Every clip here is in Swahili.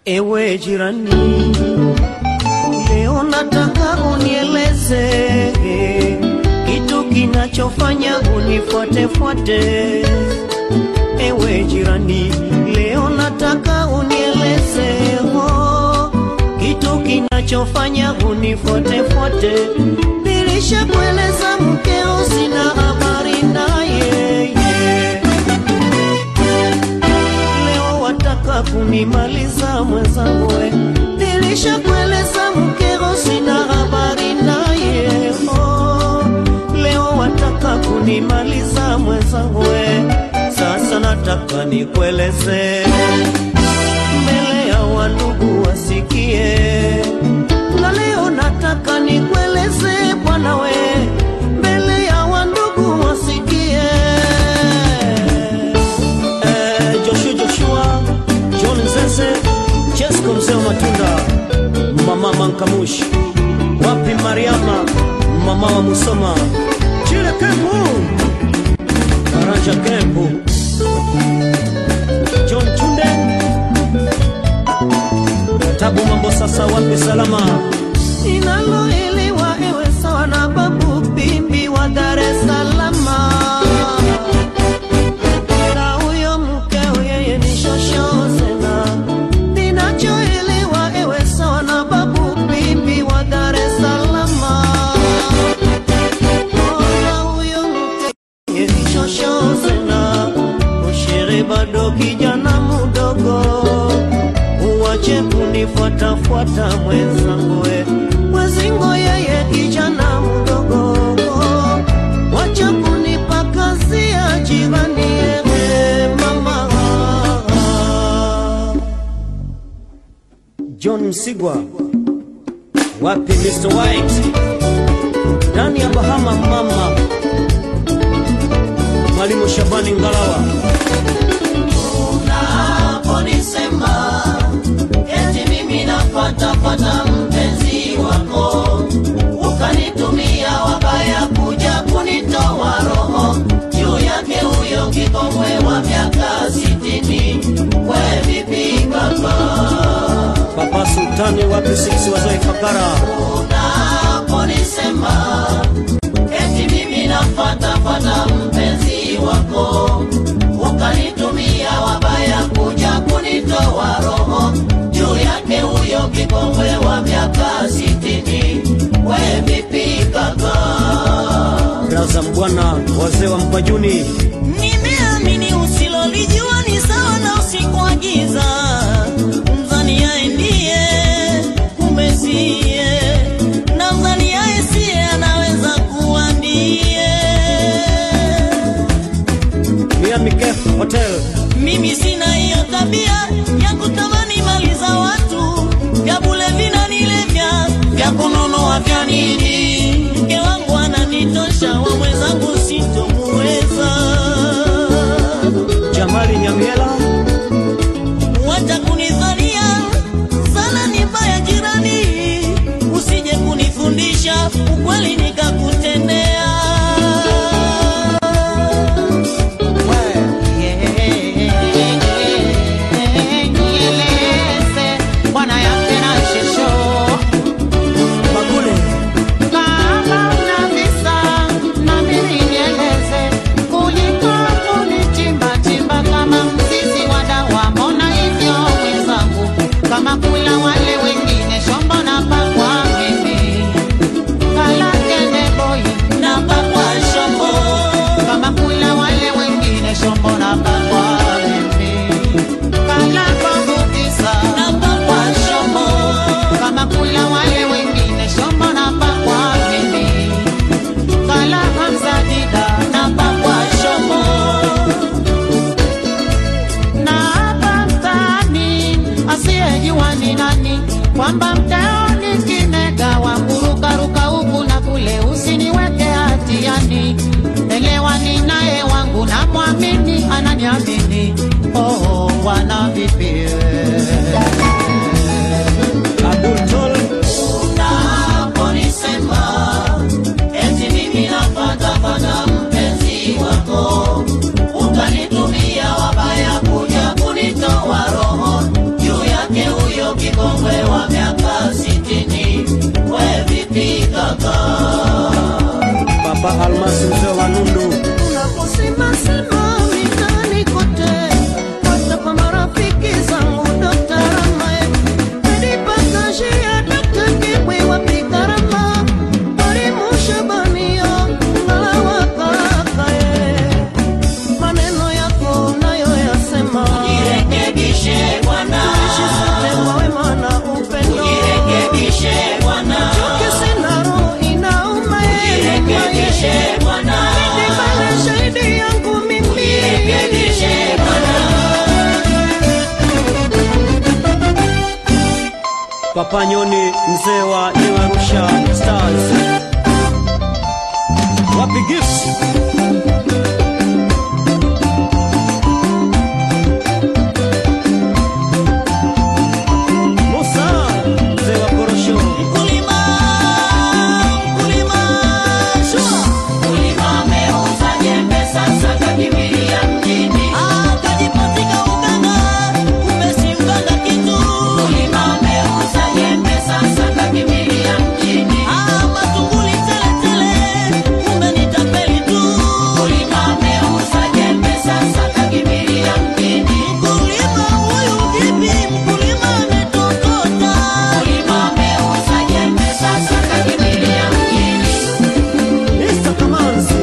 Ewe jirani, leo nataka unieleze kitu kinachofanya unifuatefuate. Ewe jirani, leo nataka unieleze ho, kitu kinachofanya unifuatefuate. Nilishakueleza mkeo, sina habari naye leo wataka kunimaliza mwenzangu, we. nilishakueleza mkeo, sina habari naye oh. Leo wataka kunimaliza mwenzangu, we. Sasa nataka nikueleze mbele ya wandugu wasikie, na leo nataka nikueleze bwana we, mbele ya wandugu wasikie Eh, Joshua Joshua, John Zeze, Jesco mzee wa matunda, mama Mankamush, wapi Mariama, mama wa Musoma, Chile Kempu, Karanja Kempu, John Chunde, Tabu mambo sasa, wapi salama, ninaloelewa ewe sawa na babu Pimbi wa Dar es Salaam na huyo mkeo yeye ni shoshozena. Ninachoelewa ewe sawa na babu Pimbi wa Dar es Salaam. Oh, na huyo mkeo yeye ni shoshozena. Ushere bado kijana mdogo, uwache kunifuatafuata mwenzangu we. Mwezingo yeye kijana mdogo wacha kunipakazia jirani yewe mama John Msigwa wapi Mr. White ndani ya Bahama mama Mwalimu Shabani Ngalawa unaponisema eti mimi nafatafata mpenzi wako ukanitumia wabaya kuja kunitoa roho juu yake huyo kikongwe wa miaka sitini we vipi kaka Papa Sultani wapi sisi wazee Fakara unaponisema eti mimi nafatafata mpenzi wako ukanitumia wabaya kuja kunitoa roho juu yake huyo kikongwe wa miaka sitini we vipi kaka Raza Mbwana wazee wa Mpajuni nimeamini usilolijua ni sawa na usiku wa giza mzaniaye ndiye umesie na mzaniaye siye anaweza kuwa ndiye Miami Cafe Hotel mimi sina hiyo tabia ya kutamani mali za watu vya bule vinanilevya vya kunonoa vya nini mke wangu ananitosha wa mwenzangu sitomuweza Jamali Nyamiela wacha kunidhania sana ni mbaya jirani usije kunifundisha ukweli nikakutendea Nieleze bwana yake na shesho Magule kama una visa na mimi nieleze kuliko kunichimba chimba kama mzizi wa dawa. Mbona hivyo mwenzangu, kama kula wale wengine shombo na pakwa mimi kala kende boy na pakwa shombo kama kula wale wengine shombo na pakwa mimi kala kwangu kisa na pakwa shombo kama kula wale wengine shombo na pakwa mimi kala hamza dida na pakwa shombo na hapa mtaani asiyejua ni nani kwamba mtao ni kinega wa kurukaruka huku na kule usiniweke hatiani elewa ni naye wangu na mwamini ananiamini oh, wana vipi Abdul Tol unaponisema eti mimi nafatafata mpenzi wako ukanitumia wabaya kuja kunitoa roho juu yake huyo Papa Nyoni mzee wa New Arusha Stars. Wapi gifts? Musa mzee wa korosho. Mkulima, mkulima, shua. Ah, kajipatika uganga, kumbe si uganga kitu. Ah, matunguli tele tele, kumbe ni tapeli tu. Mkulima huyu vipi? Mkulima ametokota. Mr. Kamanzi.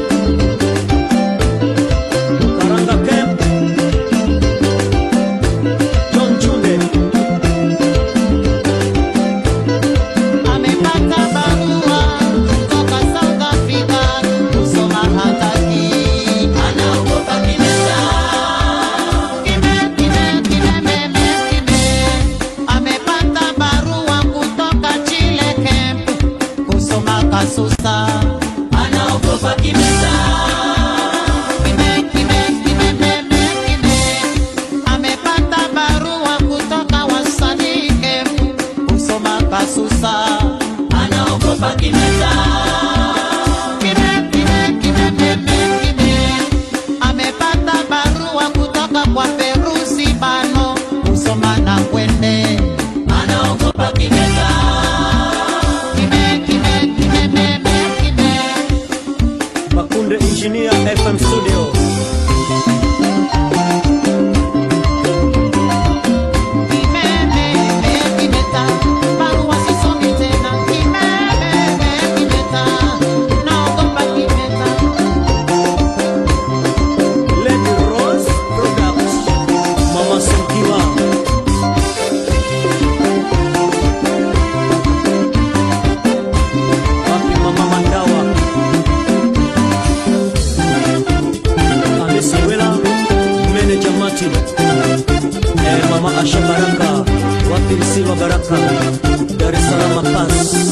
Karanga Camp. John Chunde. Amepata barua kutoka South Africa kusoma hataki. Kime, kime, kime, meme, kime. Amepata barua kutoka Chile Camp kusoma kasusa. Kime, kime, kime, meme, kime. Amepata barua kutoka wasanii Camp kusoma kasusa. Kime, kime, kime, meme, kime. Amepata barua kutoka kwa Perusi Bano kusoma na kwende. Kime, kime, kime, meme, kime. Makunde Engineer FM Studio. Kime, meme, kimeta. Barua sisomi tena. Kime, meme, kimeta. Naogopa kimeta. Lady Rose Products. Mama Senkiwa. Wapi Mama Mandawa. Hamisi Wela, Manager Martin. Eh, Mama Asha Baraka. Wapi Silva Baraka. Dar es Salaam Pass.